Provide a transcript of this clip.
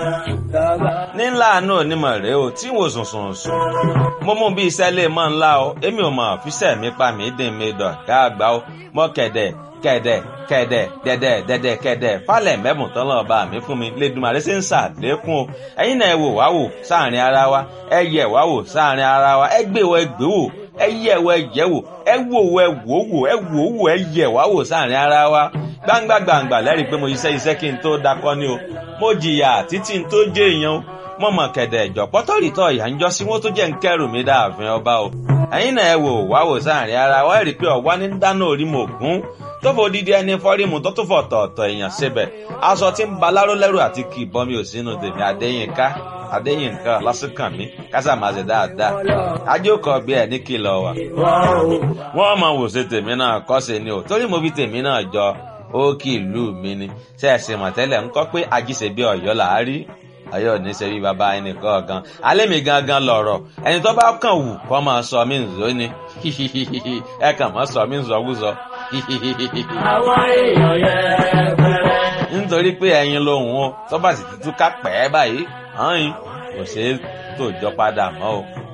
nílà àánú onímọ̀ rèé o tí wò sùn sùn sùn mo mú bí iṣẹ́ lè mọ́ ńlá o èmi ò mọ̀ fíṣẹ́ mi pa mí dín mi dọ̀ ká àgbà o mọ́ kẹ̀dẹ̀ kẹ̀dẹ̀ kẹ̀dẹ̀ dẹ̀dẹ̀ dẹ̀dẹ̀ kẹ̀dẹ̀ falẹ̀ mẹ́bùn tán lọ́ọ́ bá mi fún mi lẹ́dùnmarè ṣe ń ṣàlékún o ẹ̀yin náà ẹ wò wá wò sáàrin ara wa ẹ yẹ̀ wá wò sáàrin ara wa ẹ gbé wọ ẹ gbé wò ẹ yẹ̀ wọ ẹ yẹ̀ wò ẹ wò wọ ẹ wò wò ẹ wò wò ẹ yẹ̀ wá wò sáàrin ara wa gbangba gbangba lẹ́rìí pé mo iṣẹ́ iṣẹ́ kí n tó dakọ́ ni o mo jìyà títí n tó jẹ́ èèyàn o mo mọ̀ kẹ̀dẹ̀ ìjọ pọ́tọ́rìtọ̀ ìyá ń jọ sí wọn tó jẹ́ ń kẹ́rù mi dáàfin ọba o ẹ̀yin náà ẹ wò wá wò sáàrin ara wa ẹ rí i pé ọ̀wá ní dáná orí mo gún tó fò dídí ẹni fọ́rímù tó tún fọ̀ tọ̀ọ̀tọ̀ èèyàn síbẹ̀ aṣọ tí ń ba láró lẹ́rù àti kì í bọ́ mi ò sínú tèmi Adéyínká Adéyínká lásìkàn mi kásà máa ṣe dáadáa ajókòó bí ẹ ní kìlọ̀ wà. wọ́n mọ̀ wò ṣe tèmi náà kọ́ ṣe ni o torí mo fi tèmi náà jọ ó kì í lù mí ni ṣe é ṣe mọ̀tẹ́lẹ̀ ń kọ́ pé ajíṣe bí ọ̀yọ́ là á rí ọ̀yọ́ ní ṣe bí baba ẹnì kọ̀ọ̀kan alẹ́ mi gangan lọ̀rọ̀ ẹni tó bá kàn wù kó máa sọ mí nzó ni ẹ kàn máa sọ mí nzọ́wúzọ. àwọn èèyàn yẹn bẹ̀rẹ̀. nítorí pé ẹyin lòun o tó bá sì túká pẹ́ báyìí hàn yín kò ṣeé tòjọ́ padà mọ́ o.